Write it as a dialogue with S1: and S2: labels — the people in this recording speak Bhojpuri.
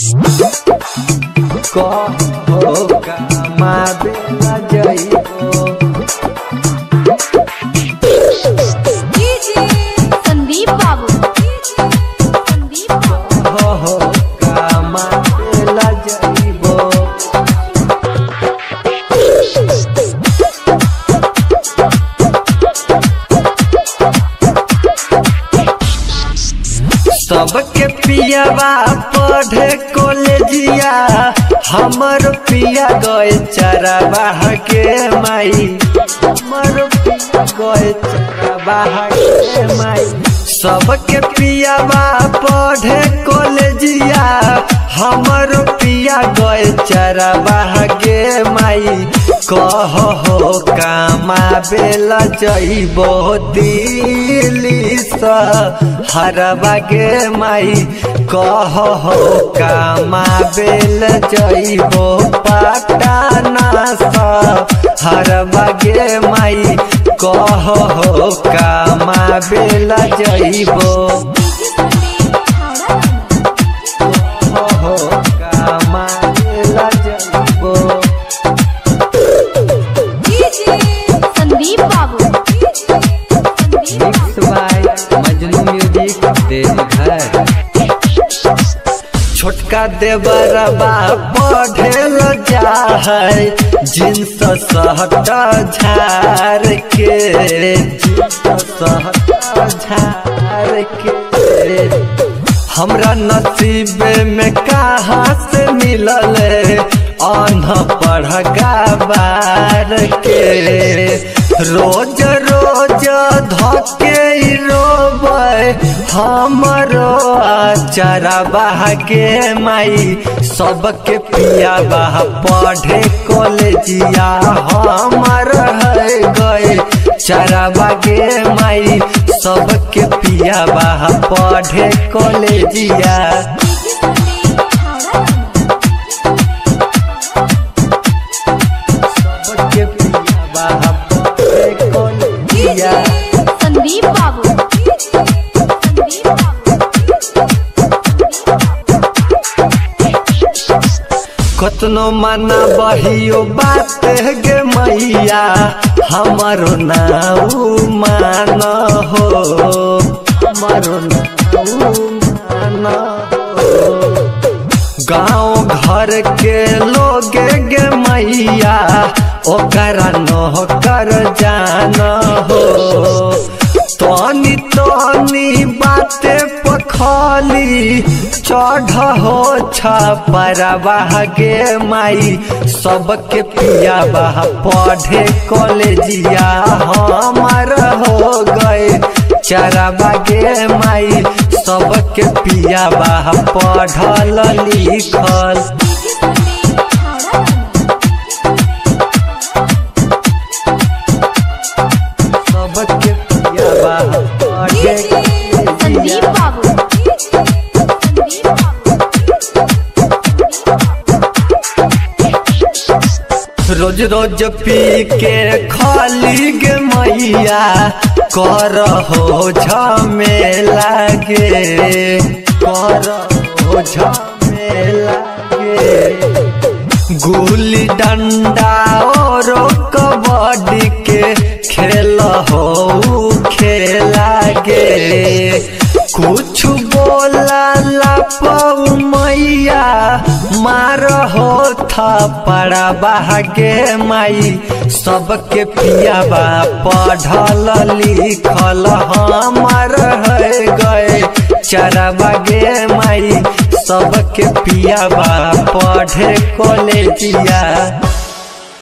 S1: कहो कमाबे ला जइबो
S2: संदीप बाबू संदीप बाबू
S1: कहो कमाबे ला जइबो सबके पियावा पढ़े कॉलेजिया हमर पिया गए चरवाह के माई हमर पिया गए चरवाह के माई सबके पियावा पढ़े कॉलेजिया हमर पिया गए चरवाह के माई कह हो कामा बेला जइबो दिल्ली स हरबा गे माई कह हो कामा बेल जइबो पटना स हरबा गे माई कह हो कामा बेल जइबो कह हो कामा बेल जइबो
S2: संदीप बाबू Sandeep
S1: mix by Majnu music Deoghar छोटका देवरबा पढ़ेल जा है जींस सहट झार के जींस सहट झार के हमरा नसीब में कहाँ से मिलल अनपढ़ गवार के रोज रोज धके रोबे हमरो चरबाह के माई सबके पिया बाह पढ़े कॉलेजिया हमर है गए चरबा गे माई सबके पिया बाह पढ़े कॉलेजिया सबके पिया बाह पढ़े कॉलेजिया
S2: संदीप बाबू संदीप
S1: कतनो मना बहियो बात गे मैया हमारो नाऊ मान हो हमारो नाऊ मान हो गाँव घर के लोग गे मैया ओकरा नौकर जान हो तनी तनी बाते पखली चढ़ हो छपरवाह गे माई सबके पिया बाह पढ़े कॉलेजिया हमार हो गए चरबा गे माई सबके पिया बाह पढ़ल लिखल सबके पिया बाह पढ़े
S2: संदीप
S1: कॉलेजिया
S2: बाबू संदीप
S1: रोज रोज पी के खाली गे मैया कर हो झमेला गे कर हो झमेला गे गुली डंडा और कबड्डी के खेल हो खेला गे कुछ बोला लापऊ मैया मार हो थपड़ा बागे माई सबके पिया बा पढ़ल लिखल हमार है गए चरबा गे माई सबके पिया बा पढ़े कॉलेजिया